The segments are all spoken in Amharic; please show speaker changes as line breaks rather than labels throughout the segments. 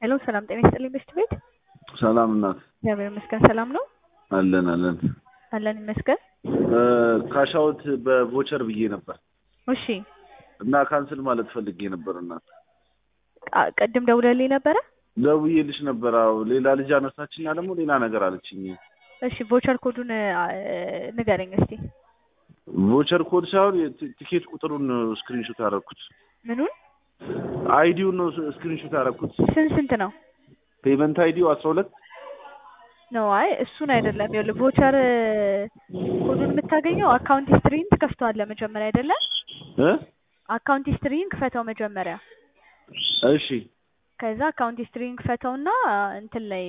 ሄሎ ሰላም ጤና ይስጥልኝ በሽት ቤት
ሰላም እናት
እግዚአብሔር ይመስገን ሰላም ነው
አለን አለን
አለን ይመስገን
ካሻውት በቮቸር ብዬ ነበር
እሺ
እና ካንስል ማለት ፈልጌ ነበር እናት
አ- ቅድም ደውለልኝ ነበረ
ደውዬልሽ ነበር አዎ ሌላ ልጅ አነሳችና ደግሞ ሌላ ነገር አለችኝ
እሺ ቮቸር ኮዱን አ፣ ንገረኝ እስቲ
ቮቸር ኮድ ሳይሆን የት- ቲኬት ቁጥሩን ስክሪንሾት ያደረኩት
ምኑን
አይዲውን ነው ስክሪንሾት ያደረኩት
ስንት ስንት ነው
ፔመንት አይዲው አስራ ሁለት
ነው አይ እሱን አይደለም ይኸውልህ ቮቸር ኮዱን የምታገኘው አካውንት ሂስትሪን ትከፍተዋለህ መጀመሪያ አይደለም
እ
አካውንት ሂስትሪን ክፈተው መጀመሪያ
እሺ
ከዛ አካውንት ሂስትሪን ክፈተውና እንትን ላይ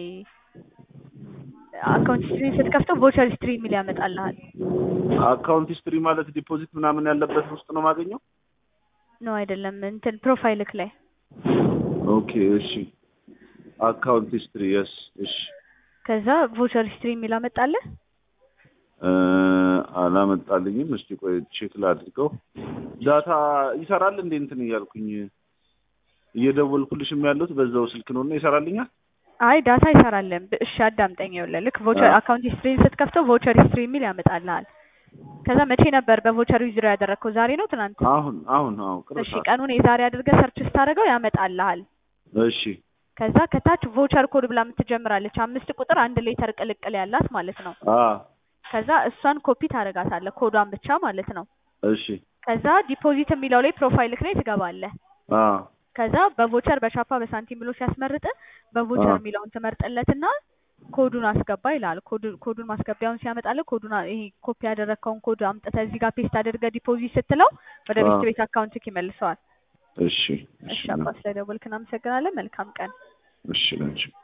አካውንት ሂስትሪን ስትከፍተው ቮቸር ሂስትሪ የሚል ያመጣልሃል
አካውንት ሂስትሪ ማለት ዲፖዚት ምናምን ያለበት ውስጥ ነው ማገኘው
ነው አይደለም እንትን ፕሮፋይልክ ላይ
ኦኬ እሺ አካውንት ሂስትሪ የስ እሺ
ከዛ ቮቸር ሂስትሪ የሚል አመጣልህ
እ፣ አላመጣልኝም። እስቲ ቆይ ቼክ ላድርገው። ዳታ ይሰራል እንዴ? እንትን እያልኩኝ እየደወልኩልሽም ያሉት በዛው ስልክ ነው እና ይሰራልኛል።
አይ ዳታ አይሰራልም። ብ- እሺ አዳምጠኝ። ይኸውልህ ልክ ቮቸር
አዎ።
አካውንት ሂስትሪን ስትከፍተው ቮቸር ሂስትሪ የሚል ያመጣልሃል። ከዛ መቼ ነበር በቮቸር ዊዝድሮ ያደረግከው? ዛሬ ነው ትናንት?
አሁን አሁን አሁን ቅርብ
እሺ
ሰዓት።
ቀኑን የዛሬ አድርገህ ሰርች ስታደርገው ያመጣልሃል።
እሺ
ከዛ ከታች ቮቸር ኮድ ብላ የምትጀምራለች አምስት ቁጥር አንድ ሌተር ቅልቅል ያላት ማለት ነው።
አ
ከዛ እሷን ኮፒ ታደርጋታለህ ኮዷን ብቻ ማለት ነው።
እሺ
ከዛ ዲፖዚት የሚለው ላይ ፕሮፋይልክ ላይ ትገባለህ።
አ
ከዛ በቮቸር በቻፓ በሳንቲም ብሎ ሲያስመርጥ በቮቸር
አዎ።
የሚለውን ትመርጥለትና ኮዱን አስገባ ይላል። ኮዱ- ኮዱን ማስገቢያውን ሲያመጣልህ ኮዱን አ- ይሄ ኮፒ ያደረግከውን ኮድ አምጥተህ እዚህ ጋር ፔስት አድርገህ ዲፖዚት ስትለው ወደ
አዎ።
ቤት ቤት አካውንትክ ይመልሰዋል።
እሺ
እሺ አባ ስለደወልክ እናመሰግናለን። መልካም ቀን።
እሺ ለንቺ